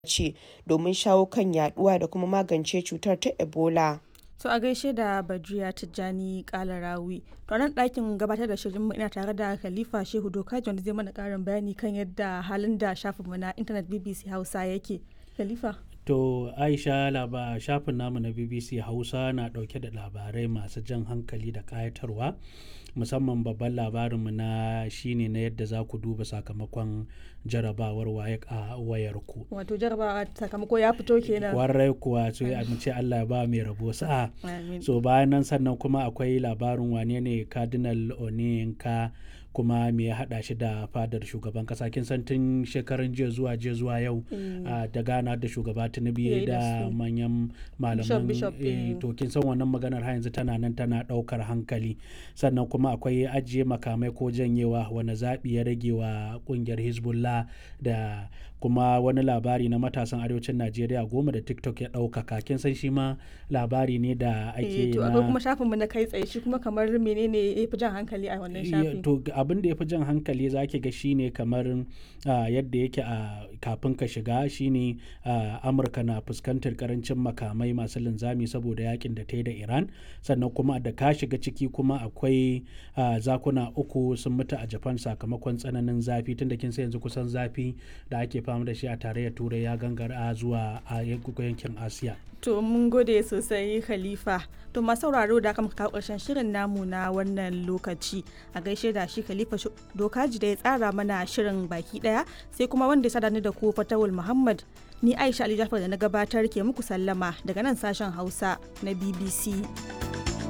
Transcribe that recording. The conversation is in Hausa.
ce domin shawo kan yaduwa da kuma magance cutar ta Ebola. To a gaishe da Badriya Tijjani Kalarawi. To nan ɗakin gabatar da shirin ina tare da Khalifa Shehu Dokaji wanda zai mana ƙarin bayani kan yadda halin da shafinmu na intanet BBC Hausa yake. Khalifa. To Aisha laba shafin namu na BBC Hausa na ɗauke da labarai masu jan hankali da ƙayatarwa. musamman babban labarinmu na shine na yadda za ku duba sakamakon jarabawar waye a wayarku. Wato jarabawa sakamako ya fito kenan. Warai kuwa sai a ce Allah ya ba mai rabo sa'a. So bayan nan sannan kuma akwai labarin wane ne Cardinal Onyenka kuma me ya haɗa shi da fadar shugaban kasa kin san tun shekarun jiya zuwa jiya zuwa yau da gana da shugaba tinubu da manyan malaman to kin san wannan maganar har yanzu tana nan tana ɗaukar hankali sannan kuma akwai ajiye makamai ko janyewa wani zaɓi ya rage wa ƙungiyar hezbollah da kuma wani labari na matasan arewacin najeriya goma da tiktok ya ɗaukaka kin san shi ma labari ne da ake to akwai kuma shafinmu na kai tsaye shi kuma kamar menene ya fi jan hankali a wannan shafin to abin da ya fi jan hankali za ki ga shine kamar yadda yake a kafin ka shiga shine amurka na fuskantar karancin makamai masu linzami saboda yakin da ta yi da iran sannan kuma da ka shiga ciki kuma akwai zakuna uku sun mutu a japan sakamakon tsananin zafi tunda kin sai yanzu kusan zafi da ake fama da shi a tarayyar turai ya gangara zuwa a yankin asiya to mun gode sosai khalifa to masu sauraro da aka kawo karshen shirin namu na wannan lokaci a gaishe da shi khalifa dokaji da ya tsara mana shirin baki daya sai kuma wanda ya sadani da ku fatawul muhammad ni aisha ali jafar da na gabatar ke muku sallama daga nan sashen hausa na bbc